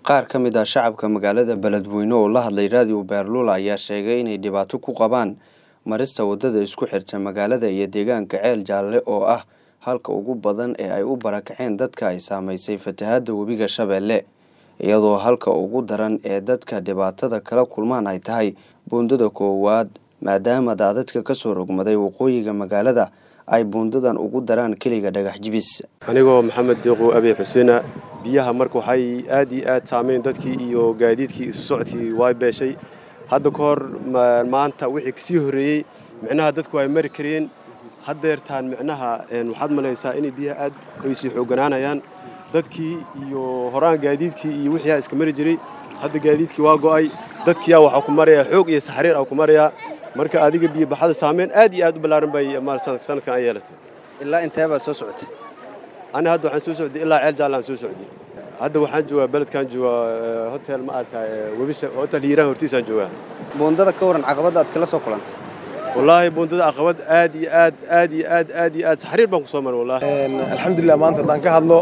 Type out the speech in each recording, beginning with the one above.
Qaar ka mid ah shacabka magaalada Beledweyne oo la hadlay raadiyo Beerlula ayaa sheegay inay dhibaato ku qabaan marista wadada isku xirta magaalada iyo deegaanka Ceel Jaalle oo ah halka ugu badan ee ay u barakaceen dadka ay saameysay fatahaadda webiga Shabeelle iyadoo halka ugu daran ee dadka dhibaatada kala kulmaan ay tahay buundada koowaad maadaama daadadka ka soo rogmaday waqooyiga magaalada ay buundadan ugu daraan keliga dhagax jibis anigoo maxamed deeqo abiy xuseena biyaha marka waxay aad iyo aad saameyn dadkii iyo gaadiidkii isu socodkii way beeshay hadda ka hor maanta wixii kasii horreeyey micnaha dadku ay mari kareen haddeertaan micnaha waxaad malaysaa inay biyaha aad ay sii xoogganaanayaan dadkii iyo horaan gaadiidkii iyo wixii iska mari jiray hadda gaadiidkii waa go'ay dadkiiyaa waxaa ku marayaa xoog iyo saxriir aa ku marayaa marka adiga biyo baxada saameyn aad iyo aad u ballaaran bay sanadkan ay yeelatay ilaa intee baad soo socotay ani hadda waxaan soo socday ilaa ceel jaalle aan soo socday hadda waxaan joogaa beledkaan joogaa hotel ma aragtaa webisha hotel hiiraan hortiisaan joogaa buundada ka waran caqabadda aad kala soo kulantay wallaahi buundada caqabad aad iyo aad aad iyo aad aad iyo aad saxriir baan ku soo maray wallaahi alxamdulilah maanta haddaan ka hadlo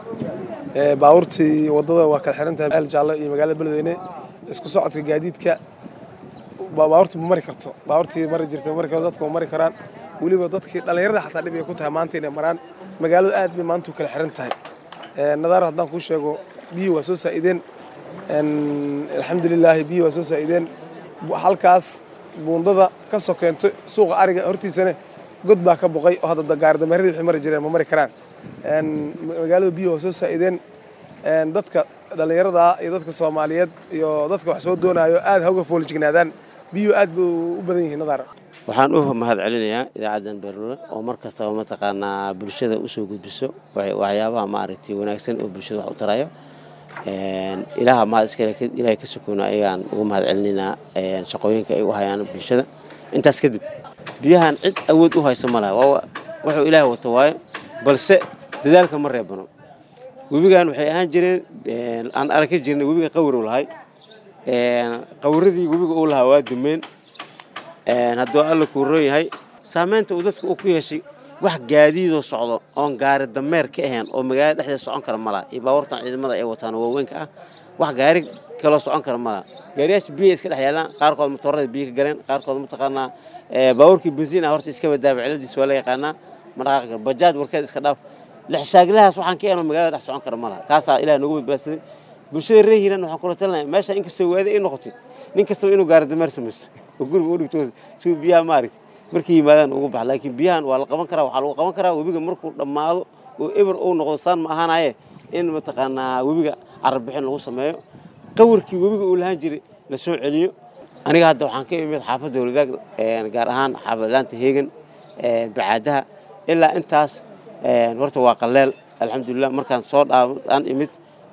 baabuurtii waddada waa kala xiran tahay ceel jaalle iyo magaalada beledweyne isku socodka gaadiidka baabuurta ma mari karto baabuurtii mari jirtay ma mari karto dadka ma mari karaan weliba dadkii dhallinyarada xataa dhib ay ku tahay maanta inay maraan magaaladu aad bay maanta u kala xiran tahay nadaar haddaan kuu sheego biyii waa soo saa'ideen alxamdulilaahi biyii waa soo saa'ideen halkaas buundada ka sokeento suuqa ariga hortiisana god baa ka boqay oo hadda gaaridameeradii wixii mari jireen ma mari karaan magaaladu biyii waa soo saa'ideen dadka dhallinyarada iyo dadka soomaaliyeed iyo dadka wax soo doonaayo aad ha uga foolijignaadaan biyuhu aad bay u badan yihiin nadaar waxaan u mahad celinayaa idaacaddan beerlule oo mar kastaba mataqaanaa bulshada usoo gudbiso waxyaabaha maaragtay wanaagsan oo bulshada wax u tarayo ilaaha mahad iskale ilaahay ka sukoona ayaan ugu mahad celinaynaa shaqooyinka ay u hayaan bulshada intaas kadib biyahan cid awood u hayso ma laha wuxuu ilaahay wato waayo balse dadaalka ma reebano webigan waxay ahaan jireen aan arki jirnay webiga qawrow lahay qawradii webiga uu lahaa waa dumeen hadduu alla kuuroon yahay saamaynta uu dadka uu ku yeeshay wax gaadiidoo socdo oon gaari dameer ka ahayn oo magaalada dhexdeeda socon kara ma laha iyo baabuurtan ciidamada ay wataan oo waaweynka ah wax gaari kaloo socon kara ma laha gaariyaasha biya iska dhex yaalaan qaarkood matoorada biyo ka galeen qaarkood mataqaanaa baabuurkii bensiin ah horta iska badaaba ciladiis waa la yaqaanaa ma dhaqaaqi karo bajaaj warkeed iska dhaaf lexshaaglahaas waxaan ka ahayn oo magaalada dhex socon kara ma laha kaasaa ilaah noogu badbaadsaday bulshada reer hiiran waxaan kula talinaya meesha inkastoo waadi ay noqotay nin kastaba inuu gaari dameer samaysto oo guriga u dhigto si biyaha maaragtay markay yimaadaan ugu bax laakiin biyahan waa la qaban karaa waxaa lagu qaban karaa webiga markuu dhammaado oo eber uu noqdo saan ma ahaanaye in mataqaanaa webiga carabixin lagu sameeyo qawrkii webiga uu lahaan jiray la soo celiyo aniga hadda waxaan ka imid xaafadda walidaag gaar ahaan xaafadlaanta heegan bacaadaha ilaa intaas horta waa qaleel alxamdulilah markaan soo dhaaan imid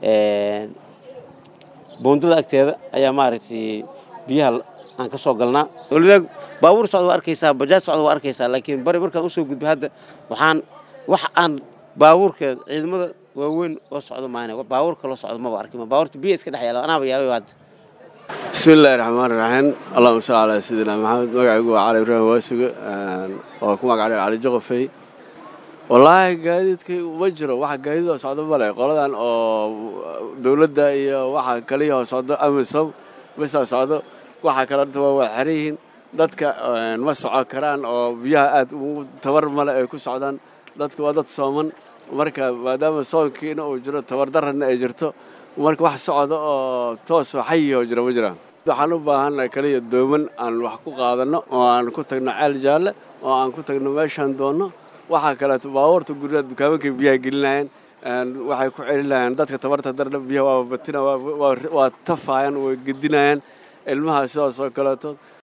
buundada agteeda ayaa maaragtay biyaha aan ka soo galnaa walidaag baabuur socda waa arkaysaa bajaaj socda waa arkaysaa laakiin bari markaan usoo gudbay hadda waxaan wax aan baabuurkeeda ciidamada waaweyn oo socdo maana baabuur kaloo socdo maba arkin baabuurta biya iska dhex yaala anaaba yaabay hadda bismi illaahi raxmaani raxiim allahuma salli calaa sayidina maxamed magacaygu waa cali ibraahim waasuge oo ku magacdhay cali joqofey wallaahi gaadiidkay uma jiro waxa gaadiidoo socdo male qoladan oo dowladda iyo waxa kaliyahoo socdo amisom bisa socdo waxa kale horta waa waa xeran yihiin dadka ma socon karaan oo biyaha aad tabar male ay ku socdaan dadka waa dad sooman marka maadaama soonkiina uu jiro tabardarrana ay jirto marka wax socda oo toosoo xayihoo jira ma jiraan waxaan u baahannahay kaliya dooman aan wax ku qaadanno oo aan ku tagno ceel jaalle oo aan ku tagno meeshaan doonno waxaa kaleeto baabuurta guryaha dukaamankay biyaha gelinayaan waxay ku celinayaan dadka tabarta darna biyaha waa batina waa tafaayaan way gedinayaan ilmaha sidaas oo kaleeto